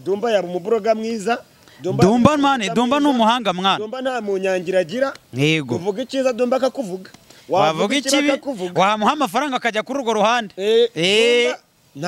Dumba yaba umuburoga mwiza Dumba mani Dumba ni umuhanga mwana Dumba nta munyangira agira yego uvuga icyiza Dumba akakuvuga wavuga ikibi akakuvuga wamuha amafaranga akajya kuri urwo ruhande Eh, Eh. Dumba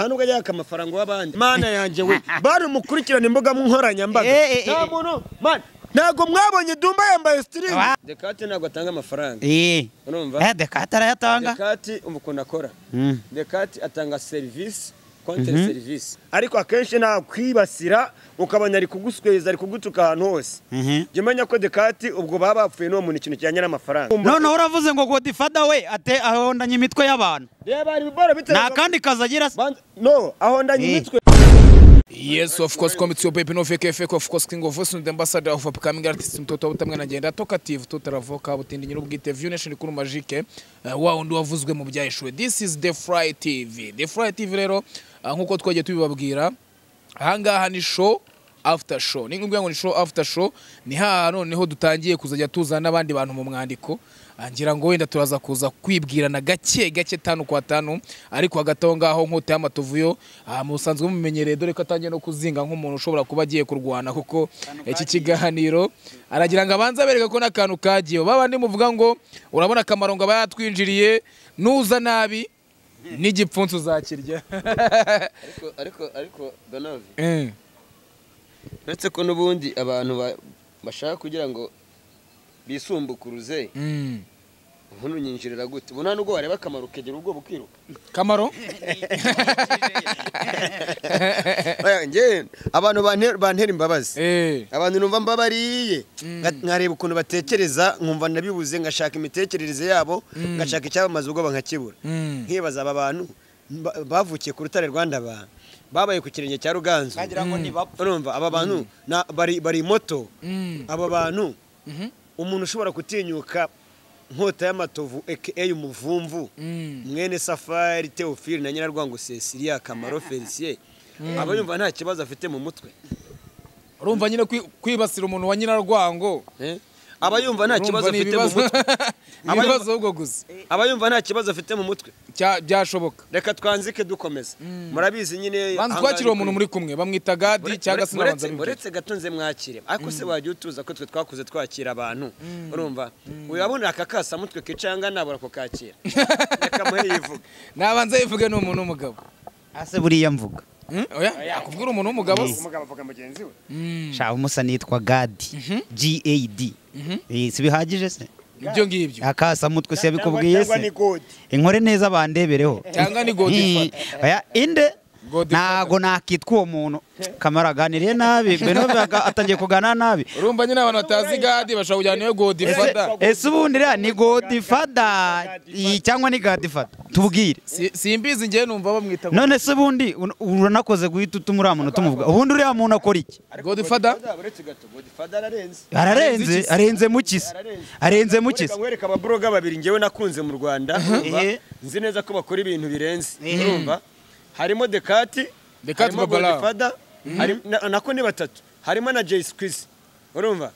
nta nubwo yaka amafaranga w'abandi mana yanjye we bari umukurikirane imbuga nkoranyambaga Eh, eh, nta eh. muntu man ntago mwabonye Dumba yambaye sitirimu Wa- Dekate ntabwo atanga amafaranga Eh. urumva Eh, dekata arayatanga Dekati umukono akora Mm. Dekati atanga serivisi kontere serivisi ariko akenshi nta kwibasira ukabona ari kugusweza ari kugutuka ahantu hose Mhm. jya umenya ko dekati ubwo baba bapfuye n'uwo muntu ikintu kijyanye n'amafaranga noneho uravuze ngo godifada we ate ahondanye imitwe y'abantu reba hari ibibora nta biterwa kandi kazi agira se Banza- no aho ndanye Eh. imitwe Yes, of course, come it's your baby, no fake fake, of course, king of voice, and the ambassador of upcoming artist, mtoto wa butamwa na jenda, talkative, total avoka, butindi nyiro bwite, view nation, kuru majike, uh, wao ndo wavuzwe mu byahishwe. This is The Fry TV. The Fry TV rero, uh, nkuko twagiye tubibabwira, ahangaha ni show after show ni ngombwa ngo ni show after show ni ha noneho dutangiye kuzajya tuzana n'abandi bantu mu mwandiko Ah, ngira ngo wenda turaza kuza kwibwirana gake gake tanu kwa tanu ariko hagati aho ngaho nkota y'amatovu yo ah, musanzwe mumenyereye dore ko atangiye no kuzinga nk'umuntu ushobora kuba agiye kurwana kuko iki kiganiro aragira ngo abanze abereke ko n'akantu kagiye ba bandi muvuga ngo urabona akamaro ngo aba yatwinjiriye nuza nabi n'igipfunsi uzakirya ariko ariko ariko donavi Eh. uretse ko n'ubundi abantu ba- bashaka kugira ngo bisumbukuruze Mm. nk'ubu nyinjirira gute ubu nta nubwo wareba akamaro ukegera ubwoba ukiruka kamaro Oya, njye abantu bante- bantera imbabazi Eh. abantu numva mbabariye Nga- nkareba ukuntu batekereza nkumva nabibuze ngashaka imitekerereze yabo ngashaka icyabamaza ubwoba nkakibura Mm. nkibaza aba bantu ba- bavukiye ku rutare rwanda ba babaye ku kirenge cya ruganzu ngo nibapfa urumva aba bantu na- bari bari moto Mm. aba bantu Mhm. umuntu ushobora gutinyuka nkota y'amatovu aka umuvumvu Mm. mwene safari teofili na nyirarwango cecilia kamaro felicien aba yumva nta kibazo afite mu mutwe urumva nyine kwi- kwibasira umuntu wa nyirarwango Eh? aba yumva nta kibazo urumva ni afite mu ibibazo mutwe ni ibibazo ahubwo gusa aba yumva nta kibazo afite mu mutwe Cya- byashoboka reka twanzike dukomeza murabizi nyine banza ahangaha twakiriye ni kuri- umuntu muri kumwe bamwita gadi Ure- cyangwa ure- se n'abanza uretse- uretse gato nze mwakire ariko se wajya utuza ko twe twakuze twakira abantu urumva urabona aka kasamutwe kicanga nabura kukakira reka muri yivuga n'abanza yivuge ni umuntu w'umugabo ase buriya mvuga Mm? oya yakubwira umuntu w'umugabo se? umugabo avuga mugenzi we Mm. shaka umusa nitwa gadi gad Eh, si bihagije se ibyo ngibyo akasamutwe si yabikubwiye cyangwa ni se gode inkore neza bandebereho Cyangwa ni Godfather. Eh, oya, inde Godfather. ntago nakitwa uwo muntu kamara aganiriye nabi benove atangiye kuganira nabi urumva nyine abantu batazi gadi bashobora kujyana niwe Ese- godifada ese ubundi rero ni godifada iyi cyangwa ni gadifada tubwire simbizi ngewe numva bamwita none se ubundi un- uranakoze guhita utuma uriya muntu tumuvuga ubundi uriya muntu akora iki Godfather? uretse gato godfather ararenze ararenze arenze mu kisi arenze mu Reka kisi nkwereke ababroga babiri ngewe nakunze mu Rwanda urumva? Eh. nzi neza ko bakora ibintu birenze Eh. urumva harimo Dekati Dekati harimo Babala. Godfather harimo- na- nako ni batatu harimo na Jay Squeeze urumva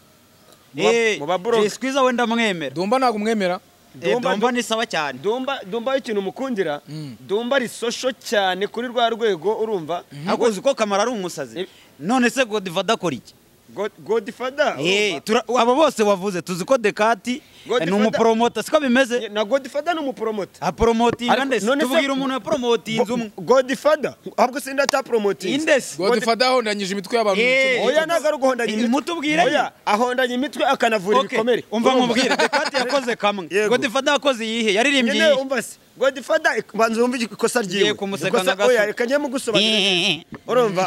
Mu ba- Eh, mu babroga Jay Squeezer wenda mwemera dumba ntabwo umwemera Eh, Dumba- Dumba ni sawa cyane Dumba Dumba ikintu mukundira Dumba ari social cyane kuri rwa rwego urumva ariko uzi ko kamara ari umusazi Eh. none se godifada akora iki God- Godfather Eh, urumva? tura- abo bose wavuze tuzi ko dekati Godfather- ni umuporomota siko bimeze na Godfather ni umupromoter aporomotinga Ariko ndetse none se- tubwira umuntu yaporomotinze umwe Godfather ahubwo sindi atapromoting indesi godifada ahondanyije imitwe y'abantu mu Eh. bice oya ntabwo ari uguhondanya Eh, imitwe mutubwire oya ahondanya imitwe akanavura Okay, ibikomere umva Urumva? nkubwire dekati yakoze kamwe Yego. godifada yakoze iyihe yaririmbye nyine iyihe umva se godifada banza wumve ikosa ryiwe Ngiye kumuseka Ikosa- nka gato. oya reka njye mugusobanurira urumva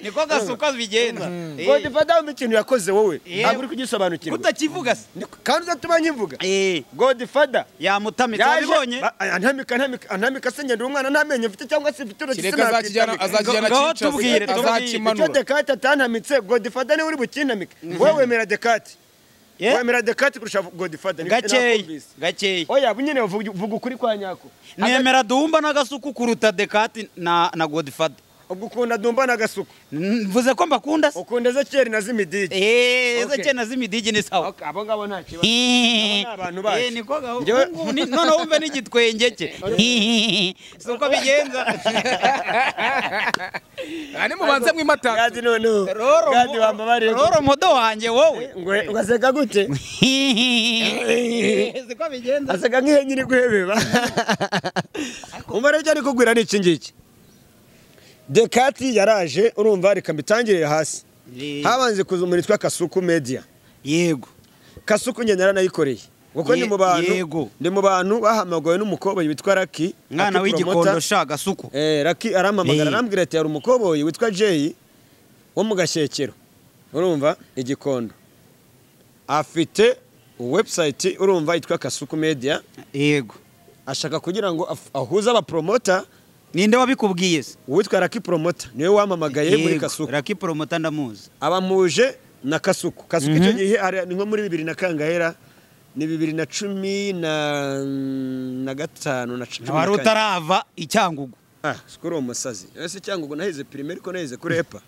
niko gasuka bigenda Eh, godifada wumva ikintu yakoze wowe Yewe. ntabwo uri kugisobanukirwa kutakivuga se Niko- kandi uzatuma nkivuga Eh, godifada yamutamitse wabibonye antamika antamika antamika se ngenda umwana nta menyo mfite cyangwa se mfite urugi kireka azakijyana azakijyana Ngaho kinshasa, tubwire, tubwire. icyo azakimanura dekate atantamitse godifada niwe uri bukintamike wowe wemera dekate Eh, wemera dekate kurusha godifada gakeya gakeya oya nyine vuga vuga ukuri kwa nyako nemera duhumba n'agasuku kuruta dekati na na godifada ubwo ukunda dumba n'agasuku mvuze ko mbakunda se ukunda ezekiyeli na zimidigi eee Okay. ezekiyeli na zimidigi ni sawa Ok, abo ngabo nta kibazo Eee. Abo ni abantu bacu. Eee, niko gaho. Njyewe- Ubu ngubu ni- noneho wumve n'igitwenge cye Eee. si uko bigenza aha ni mubanza mw'imataka gadi noneho roro gadi wambabariye Roro mudo wanjye wowe ngo ngo aseka gute Eee, si uko bigenza aseka nk'ihenye iri guhebeba umva rero cyane kugwira ni iki ngiki dekati yaraje urumva reka mbitangirire hasi Eee. habanze kuza umuntu witwa kasuku media yego kasuku njye naranayikoreye kuko Ye- ndi mu bantu yego. ndi mu bantu bahamagawe n'umukoboyi witwa raki mwana Lucky Promoter. w'igikondo sha gasuku Eh, Lucky arampamagara Ye. arambwira ati hari umukoboyi witwa Jay wo mu gashyekero urumva igikondo afite website urumva yitwa kasuku media yego ashaka kugira ngo af- ahuze abapromota ninde wabikubwiye se uwitwa Lucky Promoter niwe wampamagaye muri kasuku raki poromota ndamuzi abamuje na kasuku kasuku icyo gihe ari- ni nko muri bibiri na kangahera ni bibiri na cumi na na gatanu na cumi na wari kane. utarava icyangugu ah sikuri uwo musazi ese cyangwa ubwo nahize pirime ariko nahize kurepa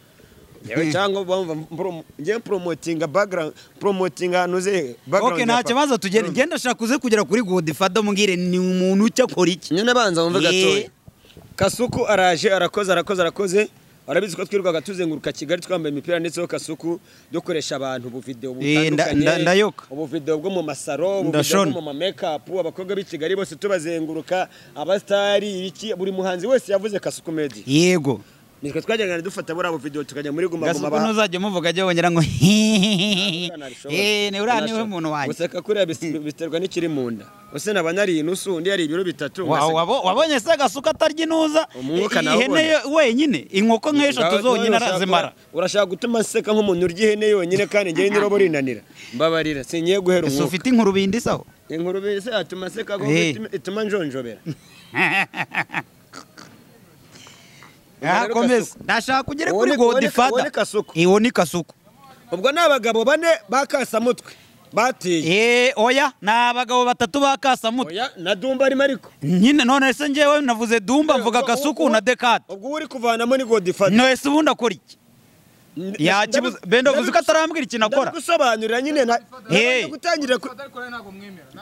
yewe cyangwa bamva mpro- ngiye promotinga background promotinga ahantu uze background oke nta ya papa. kibazo tugenda Urumva? igenda ashaka uze kugera kuri godifado mbwire ni umuntu ucyo akora iki nyine banza wumve Ye. gatoya kasuku araje arakoze arakoze arakoze warabizi ko twirirwaga tuzenguruka kigali twambaye imipira ndetseho kasuku dukoresha abantu ubuvidewo Eh, nda- nda- ndayoka. ubuvidewo bwo mu masaro ubuvidewo Ndashona. bwo mu mamekapu abakobwa b'i kigali bose tubazenguruka abasitari iki buri muhanzi wese yavuze kasuku media yego nitwe twajyaga dufata buriya buvidewo tukajya muri guma guma gasuku ba- ntuzajya umuvuga ajya wongera ngo hehehe Ntabwo nabishobora. eee ni uriya niwe Ntabwo muntu nabishobora. wanjye guseka kuriya bis- biterwa n'ikiri mu nda ese naba nariye inusu undi yari ibiro bitatu Wa- ugaseka- wabo- wabonye se agasuka atarya inuza Umwuka Eh, nawubonye. ihene yo- wenyine inkoko nk'eshatu Ngaho zonyine urashaka- arazimara urashaka gutuma nseka nk'umuntu urya ihene yonyine kandi njyewe n'irobo rinanira mbabarira singiye guhera ese umwuka ufite inkuru bindi sawa inkuru bise yatuma nseka kuko Eh. ituma- ituma njonjobera Ah, rero komeza Kasuku. ndashaka kugera Uwo kuri ni- uwo ni- uwo godifada ni Kasuku. iwo ni kasuku ubwo ni abagabo bane bakasamutwe batiye Eh, oya ni abagabo batatu ba kasamutwe oya na dumba arimo ariko nyine none se njyewe navuze dumba mvuga Ubwo- gasuku ubwo- na dekade ubwo uwo uri kuvanamo ni godifata nese ubundi akora iki yakibuza benda uvuze ko atarambwira ikintu akora ndagusobanurira nyine na- Eh. nabanje gutangirira ku-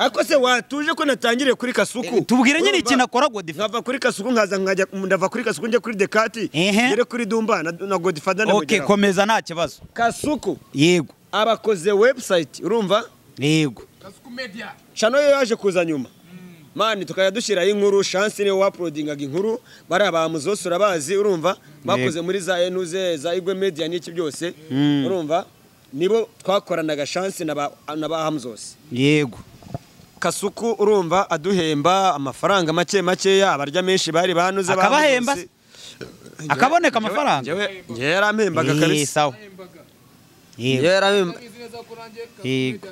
ariko se watuje ko natangiriye kuri kasuku tubwire nyine Urumva? ikintu akora godifada nkava kuri kasuku nkaza nkajya ndava kuri kasuku njya kuri dekati Ehe. ngere kuri dumba na, na godifada ok ndamugeraho komeza nta kibazo kasuku yego abakoze website urumva yego cano yo yaje kuza nyuma mani tukajya dushyiraho inkuru shansi niwe waprodingaga inkuru bariya bamuzose urabazi urumva bakoze muri za enuze za igwe media n'iki byose urumva nibo twakoranaga shansi na ba na ba hamzose yego kasuku urumva aduhemba amafaranga make makeya abarya menshi bari banuze ba Akabahemba Hamzose. akaboneka amafaranga Njyewe- njyewe yarampembaga Eh, kabisa sawa yego Njyewe yarahemba- Yego.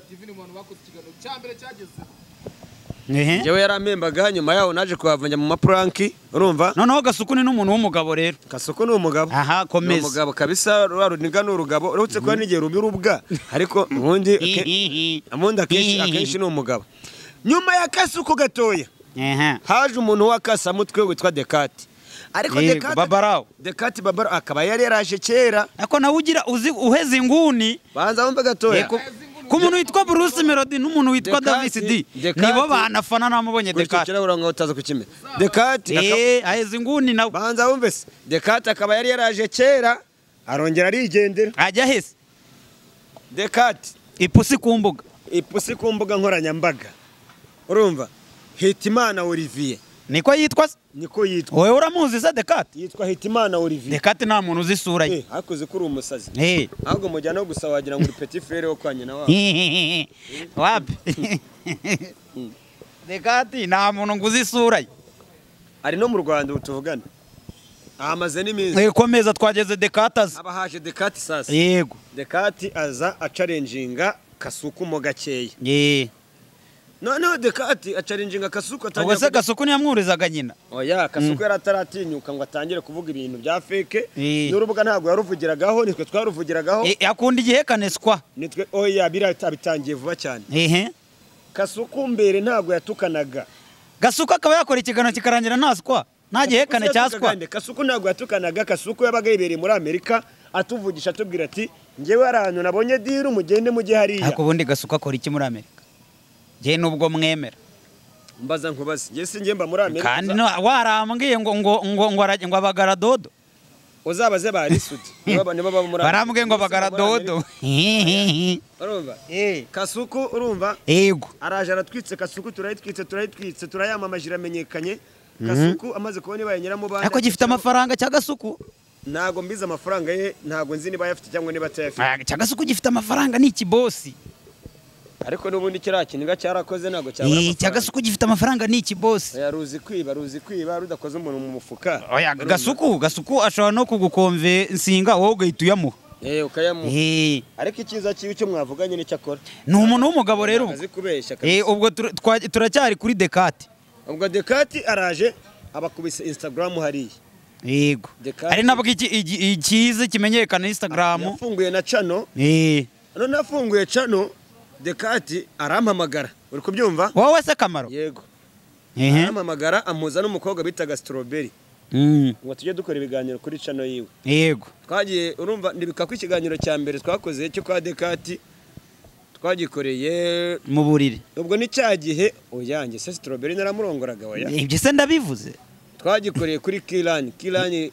Ehe. njyewe yarampembaga nyuma yaho naje kuhavunja mu mapuranki urumva noneho gasuku ni n'umuntu w'umugabo rero kasuku ni umugabo aha ni komeza umugabo kabisa rwa runiga ni urugabo uretse kuba n'igihe rubi urubwa ariko ubundi ake- ubundi akenshi akenshi ni umugabo nyuma ya kasuku gatoya Ehe. haje umuntu w'akasamutwe witwa dekati ariko Yego, Dekati- Babarawo. dekati babara akaba yari yaraje kera ariko nawe ugira uzi uheza inguni banza wumve gatoya Yego. ku muntu witwa Bruce Melody n'umuntu witwa Dekati, Davis D Dekati. nibo banafana namubonye Dekati gucukira urango utaza kukimera dekati aka- eh aheza inguni nawe banza wumve se dekati akaba yari yaraje kera arongera arigendera ajya hese dekati ipusi ku mbuga ipusi ku mbuga nkoranyambaga urumva hitimana olivier niko yitwa se niko yitwa wowe uramuzi se Dekati yitwa hitimana olivier Dekati nta muntu uzi isura ye Eh, ariko uzi ko uri umusazi eh ahubwo mujyana no gusa wagira ngo uri petit frere wo kwa nyina wabo wapi Dekati nta muntu nguzi isura ye ari no mu rwanda ubu tuvugana ahamaze n'iminsi Eh, komeza twageze Dekati azi aba haje dekati sasa yego dekati aza acarenjinga kasuku mo gakeya eh noneho dekati acarenjinga kasuku ubwo se atangira gasuku ntiyamwurizaga nyina oya kasuku yari ataratinyuka ngo atangire kuvuga ibintu bya feke Eh. n'urubuga ntabwo yaruvugiragaho nitwe twaruvugiragaho Eh, akunda igihekane sikwa nitwe oya birata bitangiye vuba cyane ehe kasuku mbere ntabwo yatukanaga gasuka akaba yakora ikiganiro kikarangira nta sikwa nta gihekane cyaswa Kasuku kasuku ntabwo yatukanaga kasuku yabaga yibereye muri amerika atuvugisha atubwira ati ngewe hari ahantu nabonye diru mugende mujye hariya ariko ubundi gasuka akora iki muri amerika ngewe nubwo mwemera mbaza nkubaze ngewe si ngemba muri amerika kandi no- warambwiye ngo ngo ngo ngo arajya- ngo abagara dodo uzabaze ba risudi nibo nibo baba muri barambwiye ngo bagara Muri Amerika. dodo Hehehe. urumva Eh, kasuku urumva yego araje aratwitse kasuku turayitwitse turayitwitse turayamamaje iramenyekanye kasuku amaze kubona ibaye nyiramubanda ariko gifite amafaranga cya gasuku ntabwo mbizi amafaranga ye ntabwo nzi niba ayafite cyangwa niba atayafite Ah, cya gasuku gifite amafaranga ni ikibosi ariko n'ubundi kiriya kintu cyarakoze ntabwo cyabura Eh, cya amafaranga gasuku gifite amafaranga ni ikibosi oya ruzi kwiba ruzi kwiba rudakoze umuntu mu mufuka oya gasuku gasuku ashobora no kugukomvensinga wowe ugahita uyamuha eh ukayamuha Eh, ariko icyiza kibi cyo mwavuganye nicyo akora ni umuntu w'umugabo rero ubwo azi kubeshya Eh, kabisa ubwo tur- twa- turacyari kuri dekate ubwo dekati araje abakubise instagram hariya yego Dekate. ari nabwo iki- iki- ikize kimenyekana instagram yafunguye na cano Eh, none afunguye cano dekati arampamagara uri kubyumva wowe se kamaro yego Ehe. arampamagara ampuza n'umukobwa bitaga strawberry Mm, ngo tujye dukora ibiganiro kuri cano yiwe yego twagiye urumva ndibika ko ikiganiro cya mbere twakoze cyo kwa dekati twagikoreye mu buriri ubwo ni cya gihe uyange se strawberry naramurongoragawe oya ibyo se ndabivuze twagikoreye kuri kirani kirani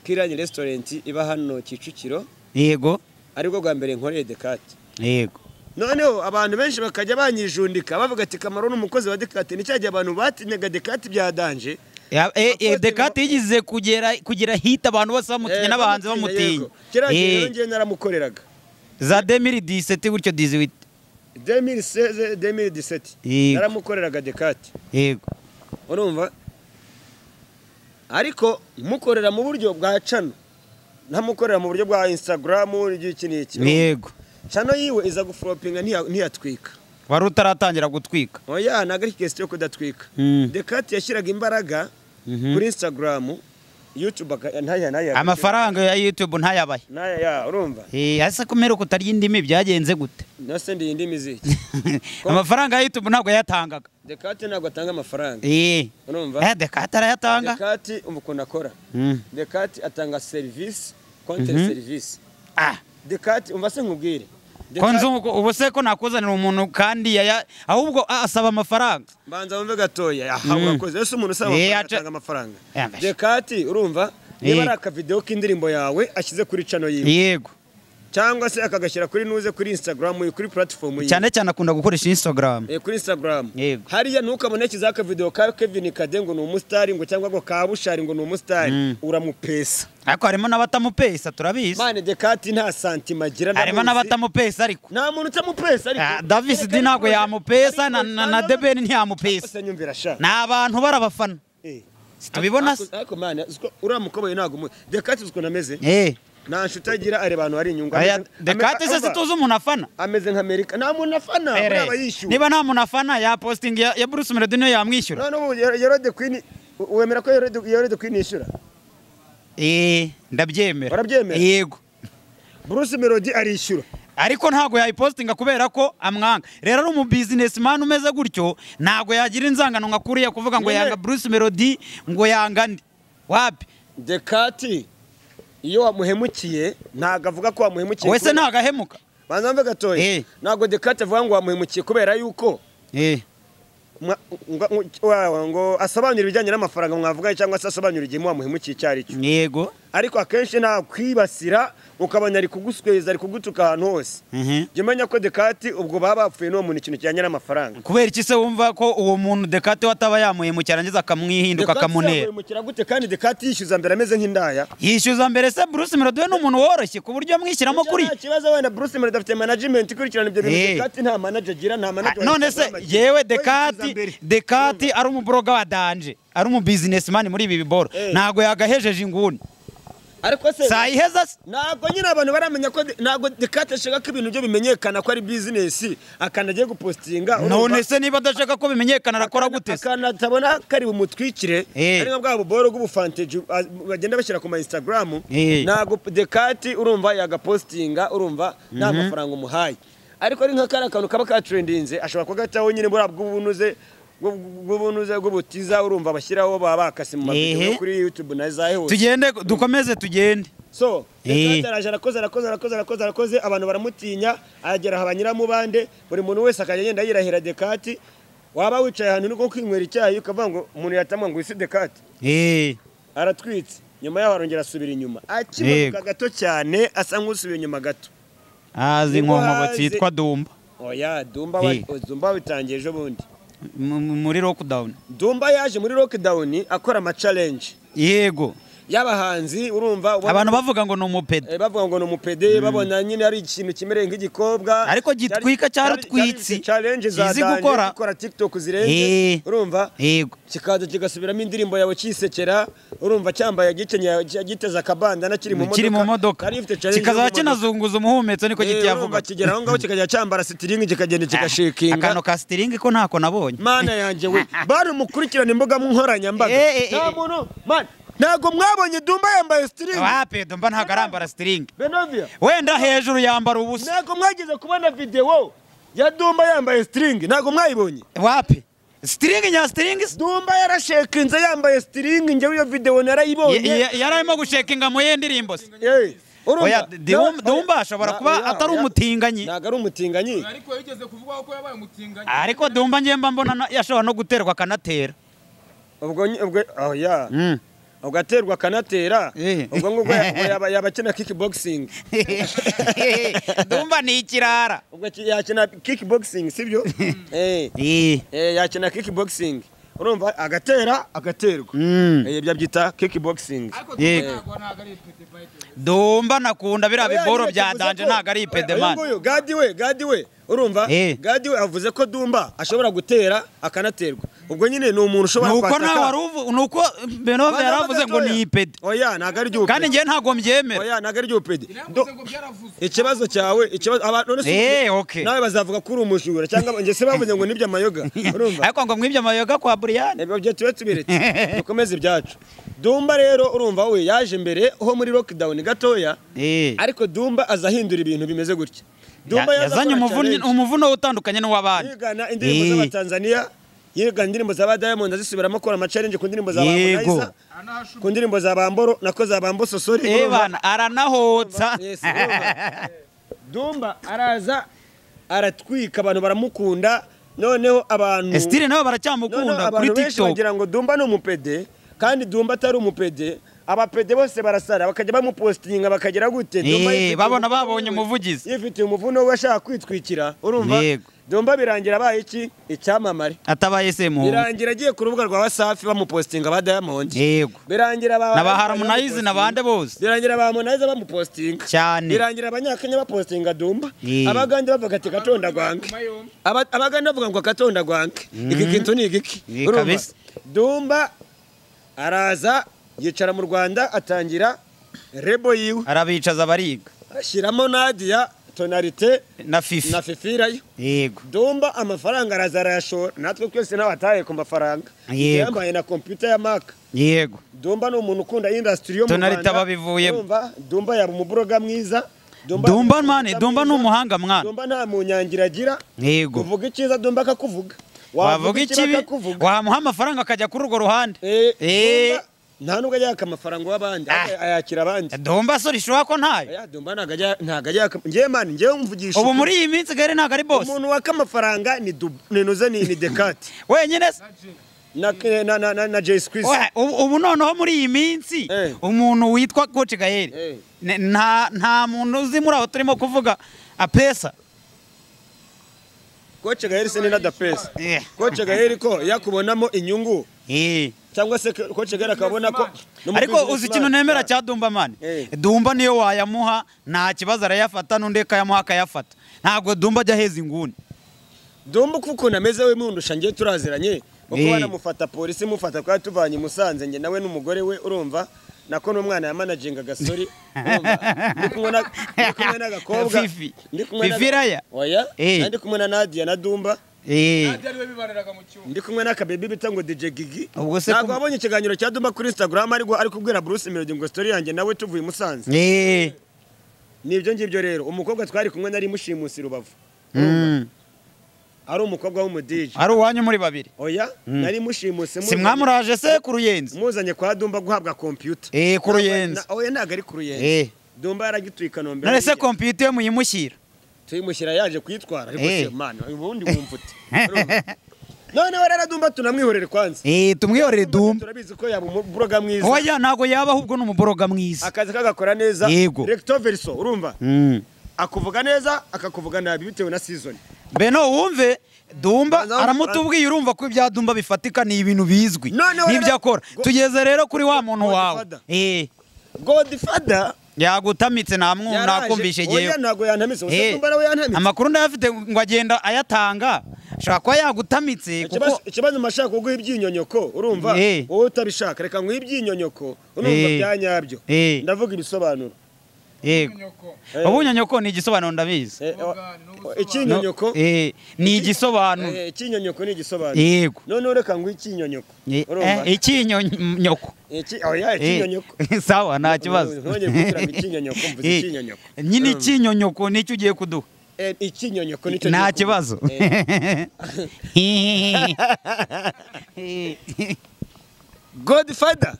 kirani resitorenti iba hano kicukiro yego aribwo bwa mbere nkoreye dekati yego noneho abantu benshi bakajya banyijundika bavuga ati kamaro ni umukozi wa dekati ni cya gihe abantu batinyaga dekati bya danje Ya- eh, eh, Apotre dekate Mo- yigize kugera kugira hita abantu bose bamutinya n'abahanzi bamutinya kiriya gihe Eh, rero njyewe naramukoreraga za 2017 gutyo 18 2016 2017 Yego. naramukoreraga dekati yego urumva ariko mukorera mu buryo bwa cano ntamukorera mu buryo bwa instagramu iki n'iki yego cano yiwe iza guforopinga ntiya- ntiyatwika wari utaratangira gutwika oya ntabwo ari kesiti yo kudatwika Mm. dekati yashyiraga imbaraga kuri instagramu yutube ntaya ntaya amafaranga ya youtube ntayabahe ntaya ya urumva Eh, ese kumera ko utarya indimi byagenze gute nase ndiye indi miziki amafaranga ya youtube ntabwo yayatangaga dekati ntabwo atanga amafaranga Eh, urumva eh, dekate arayatanga dekati ubu ukuntu akora Mm. dekati atanga serivisi konti Mhm. serivisi Ah, dekati umva se nkubwire ko Dekati- nzi uko- ubu se ko nakuzanira umuntu kandi yaya ahubwo a- asaba amafaranga banza wumve gatoya aha Mm. urakoze ese umuntu usaba Eh, amafaranga aca- atanga amafaranga Yambashe. dekati urumva niba Eh. ari akavidewo k'indirimbo yawe ashyize kuri cano yiwe yego cyangwa se akagashyira kuri nuze kuri instagram ye kuri platform ye cyane cyane akunda gukoresha instagram Eh, kuri instagram Yego. hariya ntukabone kiza akavidewo ka Kevin Kade ngo ni umusitari ngo cyangwa ngo ka Bushari ngo ni umusitari Mm. uramupesa ariko harimo n'abatamupesa turabizi mane dekati nta santima agira harimo ndamuzi. n'abatamupesa ariko nta muntu utamupesa Ah, ariko davis di ntabwo yamupesa na- na na debeni ntiyamupesa ese nyumvira sha ni abantu barabafana Eh. tubibona se Ariko- ariko mane uziko uriya mukoboyi ntabwo umu- dekati uziko nameze Eh, nta nshuti agira areba ahantu hari inyungu aya Ameze- dekate se Urumva, situzi umuntu afana ameze nka amerika nta muntu afana buriya aba Ere, yishyuwe niba nta muntu afana ya posting ya ya bruce melody niyo yamwishyura none ubu Yero- yerode kwini wemera ko yerode Yerode kwini yishyura Eh, ndabyemera Urabyemera? yego bruce melody arishyura ariko ntabwo yayipostinga kubera ko amwanga rero ari umu businessman umeze gutyo ntabwo yagira inzangano nka kuriya kuvuga ngo Nyine- yanga bruce melody ngo yanga ndi wapi dekati iyo wamuhemukiye ntabwo avuga ko wamuhemukiye wese ntagahemuka banza mve gatoya Eh. ntabwo dekati avuga ngo wamuhemukiye kubera yuko Eh, mwa- ngo- ngo- wa- ngo asobanura ibijyanye n'amafaranga mwavuganye cyangwa se asobanura igihe wamuhemukiye icyo ari cyo yego ariko akenshi nta kwibasira ukabona ari kugusweza ari kugutuka ahantu hose Mhm. jya umenya ko dekati ubwo baba bapfuye n'uwo muntu ikintu kijyanye n'amafaranga kubera iki se wumva ko uwo muntu dekate wataba yamuhemukiye arangiza akamwihinduka Dekati akamunera yamwimukira gute kandi dekati yishyuza mbere ameze nk'indaya yishyuza mbere se bruce melody we ni umuntu woroshye ku buryo amwishyiramo kuri nta kibazo wenda bruce melody afite management ikurikirana ibyo bintu Eh. dekati nta manager agira nta Ah, manager wa none se Instagram agira. yewe We dekati yishyuza mbere. dekati ari umuboroga wa danje ari umu businessman muri ibi biboro Eh. ntabwo yagahejeje inguni ariko se sayiheza se ntabwo nyine abantu baramenya ko de- ntabwo dekati ashaka ko ibintu byo bimenyekana ko ari business akanagiye gupostinga urumva? none se niba adashaka ko bimenyekana Akana- arakora gute se akana tabona kari bumutwikire Eh. ari nka bwa buboro bw'ubufanteji ah, bagenda bashyira ku ma instagram Eh. ntabwo dekati urumva yagapostinga urumva nta mafaranga umuhaye ariko ari nka kariya kantu kaba katrendinze ashobora kugataho nyine buriya bw'ubunuze bw'ubunuze bw'ubutiza urumva bashyiraho baba bakase mu mavidewo Ehe. yo kuri YouTube na za hose tugende dukomeze tugende so Eh. leta araje arakoze arakoze arakoze arakoze arakoze abantu baramutinya aragera aha banyuramo bande buri muntu wese akajya yenda yirahira dekati waba wicaye ahantu uri nko kwinywera icyayi ukavuga ngo umuntu yatamwa ngo isi dekati Eh, aratwitse nyuma yaho arongera asubira inyuma akimanuka gato cyane asa nk'usubira inyuma gato azi Nibwo inkomogo haze- zitwa dumba oya dumba wa- Eh. dumba wabitangiye ejo bundi mu- mu- muri lockdown dumba yaje muri lockdown akora amacalenje yego y'abahanzi urumva ubona- abantu bavuga ngo ni umupede Eh, bavuga ngo ni umupede babona nyine ari ikintu kimereye nk'igikobwa Ariko gitwika cyaratwitse. challenge za Izi danje gukora. gukora tiktok zirenze Eh. urumva yego kikaza kigasubiramo indirimbo yawe kisekera urumva cyambaye gikenyeye giteze akabandana kiri mu modoka kiri mu modoka Kari gifite challenge yo kikazaba mu modoka. kinazunguza umuhumetso niko Eh, urumva kitiyavuga kigera aho ngaho kikajya cyambara sitiringi kikagenda akantu kigashikinga ka sitiringi ko ntako nabonye mana yanjye we bari umukurikirane imbuga nkoranyambaga Eh, eh, nta eh. muntu mana ntabwo mwabonye dumba yambaye sitiringi wapedo mba ntabwo arambara sitiringi benovia wenda hejuru yambara ubusa ntabwo mwageze kubona videwo ya dumba yambaye sitiringi ntabwo mwayibonye wapi sitiringi nya sitiringi se? dumba yarashekinze yambaye sitiringi njyewe iyo videwo narayibonye Ya- ya- yari arimo gushekinga mu ye ndirimbo se Eh, urumva? Oya, Dewum- Na- Dewumba ashobora Na- kuba oya, atari oya. umutinganyi. ntabwo ari umutinganyi ariko yigeze kuvugwaho ko yabaye umutinganyi ariko dumba njye mba mbona na- yashobora no guterwa akanatera ubwo nyi- ubwo oh ya Mm. ubwo aterwa akanatera Eh. ubwo ngubwo ya- yaba- yaba akina kickboxing dumba ni ikirara ubwo ki- yakina kickboxing sibyo eh Eh, eh, yakina kickboxing urumva agatera agaterwa mm. Eh, ibyo abyita kickboxing Yego. ntabwo ari twite fayite dumba nakunda biriya biboro bya danje ntabwo ari Uyu ipedemani nguyu, gadi we gadi we urumva Eh. gadi we avuze ko dumba ashobora gutera akanaterwa ubwo nyine ni umuntu ushobora nuko kwataka. nta wari uvu nuko benove Bana yari avuze ngo gatoya. ni ipede oya ntabwo ari kandi ry'ubupedi njyewe ntabwo mbyemera oya ntabwo ari ry'ubupedi Do- ngo byaravuze ikibazo cyawe ikibazo abantu none Eh, se okay. nawe bazavuga ko uri umujura cyangwa njye se bavuze ngo nibyo amayoga urumva ariko ngo mwibyo amayoga kwa buriyani ibyo byo tube tubiretse dukomeze ibyacu dumba rero urumva we yaje mbere ho muri lockdown gatoya ariko dumba azahindura ibintu bimeze gutya dumba yaza yazanye akora umuvuno challenge. umuvuno utandukanye n'uw'abandi yigana indirimbo z'abatanzania yigana indirimbo za ba diamond azisubiramo akora amacarenje ku ndirimbo za Yego. bamunaiza ku ndirimbo za bamboro nako za bambososori Eh, bana aranahotsa dumba araza aratwika abantu baramukunda noneho abantu esitire nabo noneho baracyamukunda kuri abantu benshi tiktok bagira ngo dumba ni umupede kandi dumba atari umupede abapede bose barasara bakajya bamupositinga bakagera gute Dumba Eh, yifitiye babona umuvuno babonye we. umuvugizi. yifitiye umuvuno we ashaka kwitwikira urumva Yego. dumba birangira abaye iki icyamamare atabaye se muhungu birangira agiye ku rubuga rwa wasafi bamupositinga ba diamond yego birangira ba na ba Harmonize na bande bose birangira ba Harmonize bamupositinga Cyane. birangira abanyakenya bapositinga dumba Eh. abagande bavuga ati katonda gwange Aba- abagande bavuga ngo katonda gwange iki kintu ni igiki Eh, Urumva? kabisa. dumba araza yicara mu Rwanda atangira rebo yiwe arabicaza bariga ashyiramo Nadia tonalite na fifi na fifira ye yego dumba amafaranga araza arayashora natwe twese n'abataye ku mafaranga Yego. yambaye na kompiyuta ya maka yego dumba ni umuntu ukunda indasitiri yo mu Tonalita Rwanda babivuyemo. Urumva? dumba yaba umuburoga mwiza Dumba mani, Dumba ni mwiza. umuhanga mwana. dumba nta munyangira agira yego kuvuga icyiza dumba akakuvuga wavuga ikibi akakuvuga wamuha amafaranga akajya kuri urwo ruhande Eh, Eh. Dumba nta nubwo yaka amafaranga w'abandi Ah. ahubwo ayakira abandi domba sore ishobora ko ntayo Oya, dumba ntago ajya- ntago ajya yaka- njyewe mani njyewe mvugisha ubu ukuri. muri iyi minsi gare ntabwo ari bose umuntu waka amafaranga ni Dub- ni nuze ni ni dekati wenyine se na na na na, na Jay Squeeze. Oya, ubu ubu noneho muri iyi minsi Eh. umuntu witwa koci Eh. gaheri ne- nta nta muntu uzi muri aho turimo kuvuga apesa Koce Gaheri se ni na Dapesa. Eh. Koce Gaheri ko yakubonamo inyungu Eh. cyangwa se Koce Gaheri akabona ko ni umu ariko uzi ikintu businessman. nemera cya dumba mani Eh. dumba niyo wayamuha nta kibazo arayafata n'undi akayamuha akayafata ntabwo dumba ajya aheza inguni Dumba uko ukuntu ameze we mundusha ngiye turaziranye. Uko Eh. banamufata polisi mufata kwa tuvanye i Musanze njye nawe n'umugore we urumva nako n'umwana yamanaginga gasori urumva ndi kumwe na- ndi kumwe n'agakobwa Fifi. ndi kumwe na- Fifi Raya. oya Eh. Na ndi kumwe na Nadia na Dumba Eh. ariwe bibariraga mu cyumba ndi kumwe n'akabebi bita ngo DJ Gigi Ubwo se ntabwo ko- wabonye ikiganiro cya Duma kuri Instagram ariko ari kubwira Bruce Melody ngo story yanjye nawe tuvuye i Musanze Eh. nibyo ngibyo rero umukobwa twari kumwe nari mushimusi rubavu Mm. ari umukobwa w'umudije ari uwanyu muri babiri oya nari mushimuse si mwamuraje se ku ruyenzi muzanye kwa dumba guhabwa kompiyuta Eh, ku Ruyenzi. Na- oya ntabwo ari ku ruyenzi Eh. dumba yaragituye i kanombe none se hariya. kompiyuta ye muyimushyira tuyimushyira yaje kuyitwara ariko Eh. se mana ubundi wumva ute Urumva? noneho rero dumba tunamwihorere kwanza Eh, tumwihorere duma turabizi ko yaba umuburoga mwiza oya ntabwo yaba ahubwo ni umuboroga mwiza akazi kagakora neza Yego. recto verso urumva Mm. akuvuga neza akakuvuga nabi bitewe na season beno wumve dumba Banza- aramutubwiye urumva ko ibya dumba bifatika ni ibintu bizwi Noneho rero- n'ibyo akora Go- tugeze rero kuri wa muntu wawe Godfather. Eh, godfather yagutamitse nta mwu- nakumvishe oya yewe ntabwo yantamise gusa Eh, dumba nawe yantamise amakuru ndayafite ngo agenda ayatanga ashobora kuba yagutamitse Ikibazo- kuko ikibazo mashaka kuguha ibyinyonyoko urumva Eh. wowe utabishaka reka nguhe ibyinyonyoko urumva Eh. bya nyabyo Eh. ndavuga ibisobanuro yego Eh. ubunyonyoko ni igisobanuro ndabizi Eh, o- Ubugani o- n'ubusobanuro. No, ikinyonyoko eh, ni igisobanuro eh, ikinyonyoko ni igisobanuro yego noneho reka nguhe ikinyonyoko Eh, urumva eh, ikinyonyoko Iki- oya Eh, ikinyonyoko sawa nta kibazo Ntongere kugira ngo ikinyonyoko, mvuze Eh, ikinyonyoko. nyine Urumva. ikinyonyoko nicyo ugiye kuduha Eh, ikinyonyoko nicyo nta gihugu. kibazo Eh, godfather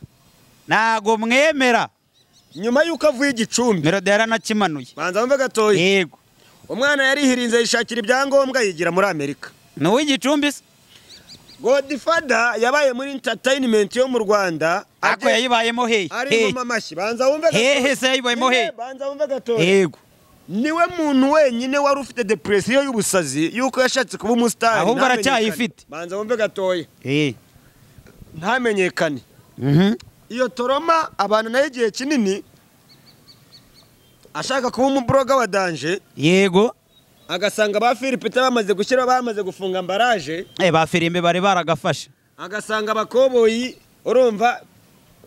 ntago mwemera nyuma y'uko avuye igicumbi melodi yaranakimanuye banza wumve gatoya yego umwana yarihirinze yishakira ibyangombwa yigira muri amerika ni uw'igicumbi se godfather yabaye muri entertainment yo mu rwanda ako agiye- yayibayemo hehe ari mu mashyi banza wumve Hehe gatoya. se yayibayemo Nyine, hehe? banza wumve gatoya yego niwe muntu wenyine wari ufite depresiyo y'ubusazi y'uko yashatse kuba umusitari Ahubwo ntamenyekane. aracyayifite. banza wumve gatoya Eh, ntamenyekane mhm. iyo toroma abantu nayo igihe kinini ashaka kuba umuburoga wa danje yego agasanga ba filipita bamaze gushyira bamaze gufunga ambaraje Eh, ba firimbi bari baragafashe agasanga abakoboyi urumva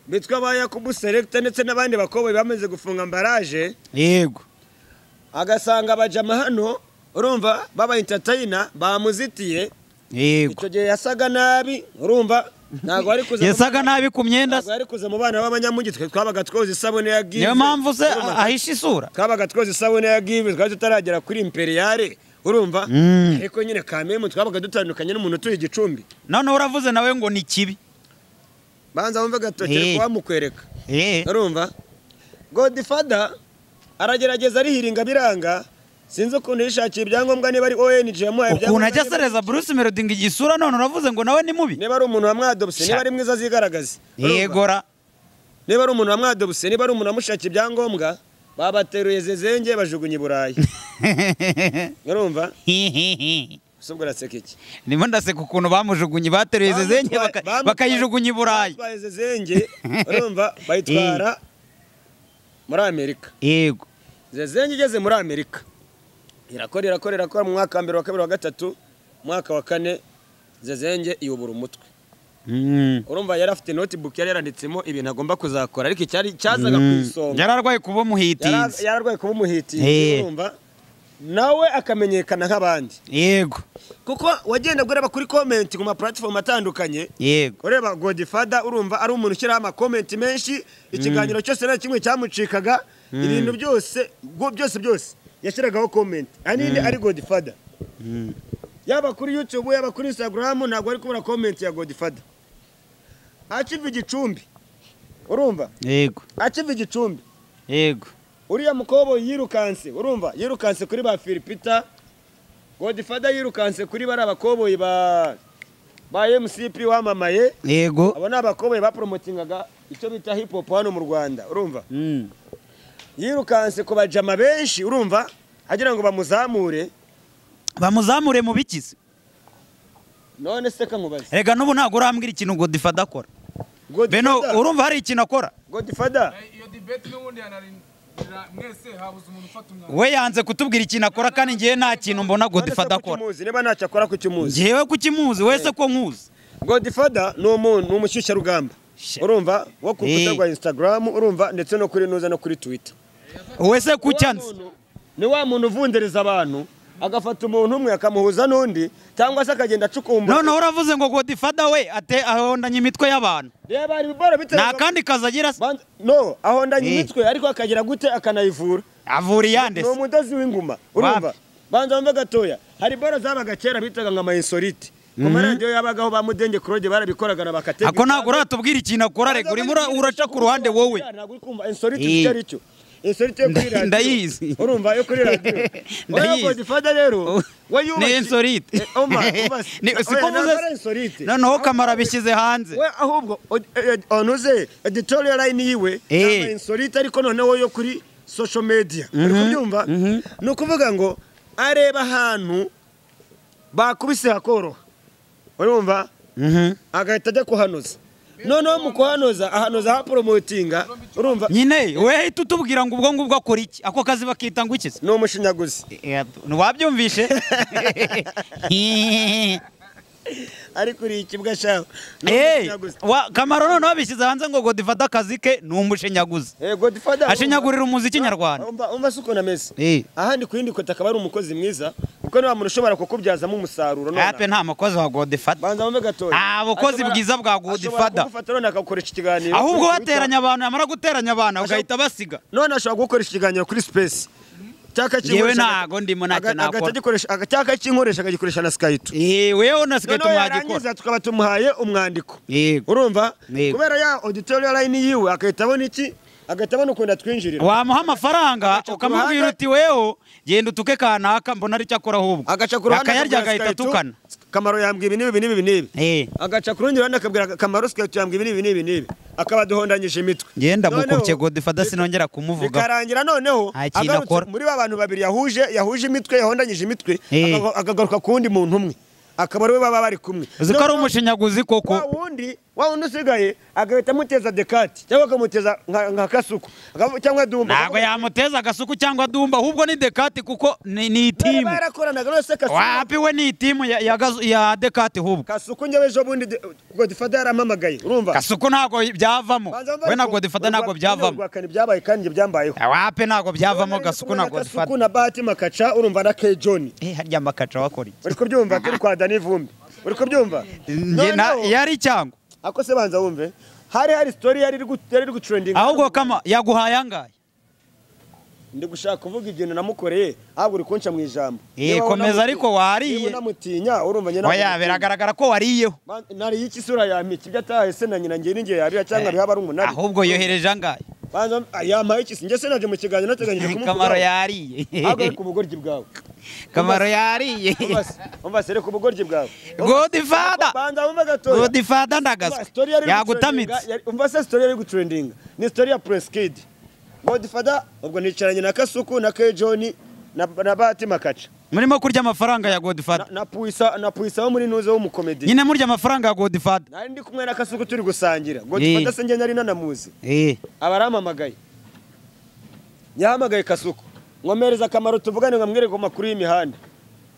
bitwa ba yakubu seregita ndetse n'abandi bakoboyi bamaze gufunga ambaraje yego agasanga abajama hano urumva baba entertainer bamuzitiye yego icyo gihe yasaga nabi urumva ntabwo ari kuza mu- yasaga nabi ku myenda se. ntabwo ari kuza mu bana b'abanyamugi twe twabaga twoza isabune ya gize niyo mpamvu se Urumva, ahisha isura twabaga twoza isabune ya give twari tutaragera kuri imperiyare urumva Mm. ariko nyine kamemu twabaga dutandukanye n'umuntu utuye igicumbi noneho uravuze nawe ngo ni kibi banza wumve Eh. gatoki wamukwereka Eh, urumva godfather aragerageza arihiringa biranga sinzi ukuntu yishakiye ibyangombwa niba ari ONG yamuhaye ukuntu ajya niba ari- asereza bruce melody ngo igisura none uravuze ngo nawe ni mubi niba ari umuntu wamwadobuse Sha. niba ari mwiza azigaragaze Urumva? yegora niba ari umuntu wamwadobuse niba ari umuntu wamushakiye ibyangombwa babateruye zezenge bajugunya i burayi urumva se ubwo uraseka iki ndimo ndaseka ukuntu bamujugunye bateruye zezenye baka- Bamutwaye- bakayijugunya i burayi Bamutwaye zezenge urumva bayitwara muri amerika yego zezenge igeze muri amerika irakora irakora irakora mu mwaka wa mbere wa kabiri wa gatatu umwaka wa kane zezenge iyobora umutwe Mm. urumva yari afite notebook yari yaranditsemo ibintu agomba kuzakora ariko icyari cyazaga ku isonga yari arwaye kuba Yara- umuhitinzi yararwaye kuba umuhitizi Eh. urumva nawe akamenyekana nk'abandi yego kuko wagendaga ureba kuri comment ku ma platform atandukanye yego ureba godifada urumva ari umuntu ushyiraho amakomenti menshi ikiganiro cyose nta kimwe cyamucikaga ibintu byose bwo- byose byose yashyiragaho komenti ahanini ari godifada yaba kuri yutube yaba kuri instagram ntabwo ari kubura komenti ya godifada akiva igicumbi urumva yego akiva igicumbi yego uriya mukobwa yirukanse urumva yirukanse kuri ba filipita godifada yirukanse kuri bariya bakoboyi ba ba mcp wamamaye yego abo ni abakoboyi bapromotingaga icyo bita hip hop hano mu rwanda urumva Mm. yirukanse ku bajama benshi urumva agira ngo bamuzamure bamuzamure mu bikizi none se ka nkubaze rega n'ubu ntabwo urambwira ikintu ngo difada akora beno Godfather- urumva hari ikintu akora godfather iyo debate n'ubundi yanarindira mwese habuze umuntu ufata umwanzuro we yanze kutubwira ikintu akora kandi ngewe nta kintu mbona none se godifada kuki akora umuzi? niba ntacyo akora kuki umuzi ngewe kukimuzi wese ko nkuzi godfather ni umuntu ni umushyushyarugamba Shit. urumva wo ku rukuta Eh. rwa instagram urumva ndetse no kuri nuza no kuri twitter wese Wa kucyanze muntu- ni wa muntu uvundereza abantu agafata umuntu umwe akamuhuza n'undi cyangwa se akagenda acukumbura noneho uravuze ngo godifada we ate ahondanye imitwe y'abantu reba hari ibibora nta bitewe kandi kazi agira se Banza- no ahondanya Eh. imitwe ariko akagira gute akanayivura avura ni iyande se umudozi w'ingoma urumva Wapi? banza wumve gatoya hari bora zabaga kera bitaga nka amayisorite ku maradiyo yabagaho ba mudenge kurode barabikoraga na bakatega ako ntabwo uratubwira ikintu akora rega urimo ura- uraca ku ruhande wowe ntabwo uri kumva insolite Eh. icyo ari cyo insolite yo kuri Nda- radiyo ndayizi. urumva yo kuri radiyo oya Ndayizi. godifada rero we ni yubashye insolite Eh, oma, oma, Ni- oya, siko ntabwo uvuze- ari insolite noneho kamara abishyize hanze we ahubwo od- eh, eh, onuze editorial line yiwe Eh. naba insolite ariko noneho yo kuri social media uri kubyumva ni ukuvuga ngo areba ahantu bakubise hakoroha urumva Mhm. agahita ajya kuhanoza noneho mu kuhanoza ahanoza haporomotinga urumva nyine we hita utubwira ngo ubwo ngubwo akora iki ako kazi bakita ngo iki se ni umushinyaguzi ntiwabyumvishe ariko uriye ikibwa shaho ni Hey, umushinyaguzi wa- kamaro noneho abishyize hanze ngo godifata akazi ke ni umushinyaguzi Eh, Godfather, urumva? ashinyagurira umuziki nyarwanda umva umva si ukuntu ameze Eh. ahandi ku yindi kote akaba ari umukozi mwiza kuko niba muntu ushobora kukubyazamo umusaruro nonaha. hape nta mukozi wa godifata banza wumve gatoya Ah, bukozi Ashobora- bwiza bwa ashobora Godfather. kugufata none akagukoresha ikiganiro ahubwo kuri Twitter. bateranya abantu yamara guteranya abantu ugahita basiga none ashobora kugukoresha ikiganiro kuri space cyaka Yewe ntago ndimo, ntacyo nakora. nakora cyaka cy'inkoresha akagikoresha na skype Eh, wewe unasigaye noneho tumwagikora yarangiza tukaba tumuhaye umwandiko Yego. urumva Yego. kubera ya auditorial line yiwe agahita abona iki agahita abona ukuntu atwinjirira wamuha amafaranga Agaca ku ukamubwira ruhande. uti wewo genda utuke kanaka mbona ari cyo akora ahubwo agaca ku ruhande akayarya akabwira agahita Skype, atukana kamaro yambwiye ibi n'ibi n'ibi n'ibi Eh, agaca ku rundi ruhande akabwira kamaro sikaritu yambwiye ibi n'ibi n'ibi n'ibi akaba aduhondanyije imitwe ngenda Noneho- mukubye godifata sinongera kumuvuga bikarangira noneho Nta kintu agarutse akora. muri ba bantu babiri yahuje yahuje imitwe yahondanyije imitwe Eh. aga- akagaruka ku wundi muntu umwe akaba ari we baba bari kumwe uzi ko ari umushinyaguzi koko wa wundi wa wundi usigaye agahita amuteza dekati cyangwa akamuteza nka nka kasuku akavu- cyangwa dumba ntabwo yamuteza agasuku cyangwa dumba ahubwo ni dekati kuko ni ni Bari itimu barakoranaga none se kasuku wapi we ni itimu ya, ya, gazu- ya dekati hubwo kasuku njyewe ejo bundi de- godifada yarampamagaye urumva kasuku ntabwo byavamo Banza mva we na ariko- godifata urwa- ntabwo byavamo urwa kane byabaye kandi njye byambayeho wapi ntabwo byavamo None rero gasuku kumwe na Kasuku godifata na bahati makaca urumva na kejoni Eh, harya makaca wakora iki uri kubyumva turi kwa dani vumbi uri kubyumva Njye na- Noneho- yari cyangwa ako se banza wumve hari hari story yari iri gu- yari iri gutrendinga ahubwo kama yaguhaye angahe ndi gushaka kuvuga ibintu namukoreye ahubwo uri kunca mu ijambo Eh, Niba komeza unamuti- ariko wariye. niba unamutinya urumva njye oya biragaragara ko wariyeho Man- nariye iki isura ya miki ibyo atahaye se na nyina ngiye ningiye yarira cyangwa bihaba ari umunani ahubwo yohereje angahe banza ah, yampaye iki se njye se naje mu kiganiro nateganyije kamaro kumukuraho yariye ahubwo ari ku bugoryi bwawe kamaro yariye Umva se- umva se rero ku bugoryi bwawe godifata banza wumve gatoya godifata Umva, ndagasuku story yari iri yagutamitse gutrendinga, yari- umva se story yari iri gutrendinga ni story ya press kid godfather ubwo nicaranye na kasuku na kejoni na, na bahati makaca murimo kurya amafaranga ya godifata na, na puisa na puisa wo muri nuze w'umukomedi nyine murya amafaranga ya godifata nari ndi kumwe na kasuku turi gusangira godfather Eh. se njye nari nanamuzi eh aba arampamagaye yahamagaye kasuku nkomereza akamaro tuvugane nkamwereka amakuru y'imihanda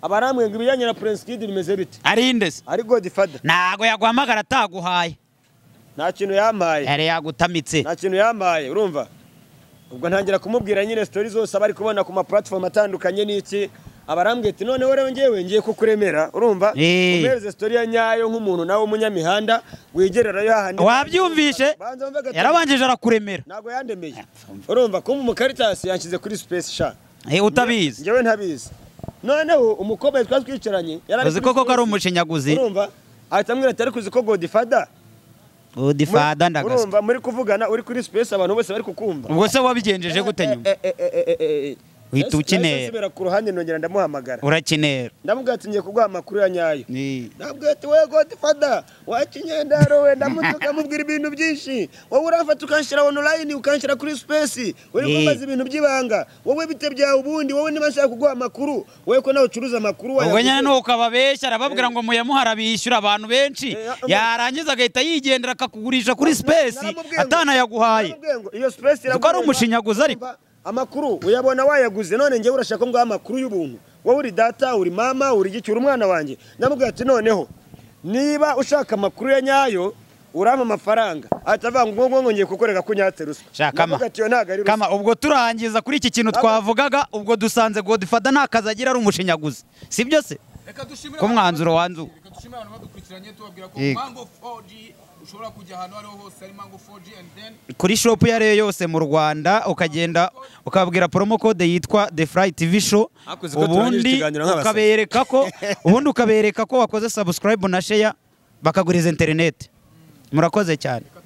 aba arambwira ngo ibijyanye na prince kid bimeze bite arinde se ari godfather ntago yaguhamagara ataguhaye nta kintu yampaye yari yagutamitse nta kintu yampaye urumva ubwo ntangira kumubwira nyine sitori zose aba ari kubona ku ma platform atandukanye n'iki aba arambwira ati noneho rero ngewe ngiye kukuremera urumva Eh. umuhereze sitori ya nyayo nk'umuntu nawe w'umunyamihanda wigererayo hahandi wabyumvise Banza wumve gato. yarabanjije arakuremera ntabwo yandemeye urumva kumva umukaritasi yanshyize kuri space sha Eh, utabizi ngewe ntabizi noneho umukobwa twari twicaranye yari uzi koko ko ari umushinyaguzi urumva ahita ambwira ati ariko uzi ko godifada godifata ndagasuku urumva muri kuvugana uri kuri space abantu bose bari kukumva ubwo se wabigenjeje gute nyuma Uhita ukinera. nsubira ku ruhande nongera ndamuhamagara urakinera ndamubwira ati ngiye kuguha amakuru ya nyayo Ni- ndabwira ati we godifada wakinyendaro we ndamutuka ukamubwira ibintu byinshi wowe urafata ukanshyira online ukanshyira kuri space uri Ni. kumbaza ibintu by'ibanga wowe bite byawe ubundi wowe niba nshaka kuguha amakuru wowe ko nawe ucuruza amakuru ubwo wayaguze. nyine ni ukababeshya arababwira ngo muyamuhara bishyura abantu benshi Eh, eh, yarangiza agahita yigendera akakugurisha kuri sipesi Naramubwiye ngo- atanayaguhaye naramubwiye ngo iyo space ari iraguhema. umushinyaguzi ariko. amakuru uyabona wayaguze none ngewe urashaka ngo amakuru y'ubuntu wowe uri data uri mama uri gicyura umwana wanjye ndamubwira ati noneho niba ushaka amakuru ya nyayo urampa amafaranga ahita avuga ngo ngo ngo ngiye kukorera ko unyate ruswa Shakama. Ndavuga ati, "Iyo ntabwo ari ruswa." kama ubwo turangiza kuri iki kintu twavugaga ubwo dusanze godifata nta kazi agira ari umushinyaguzi si byo se reka dushimire ko mwanzuro wanzuwe dushimira abantu badukurikiranye tubabwira ko Yego. mango 4G ushobora kujya ahantu aho ariho hose ari mango 4G and then kuri shopu iyo ariyo yose mu rwanda ukagenda ukababwira promo code yitwa the fly tv show Hakuze ko turangije ubundi ikiganiro nk'abasore. ukabereka ko ubundi ukabereka ko wakoze subscribe na share bakaguriza interineti murakoze cyane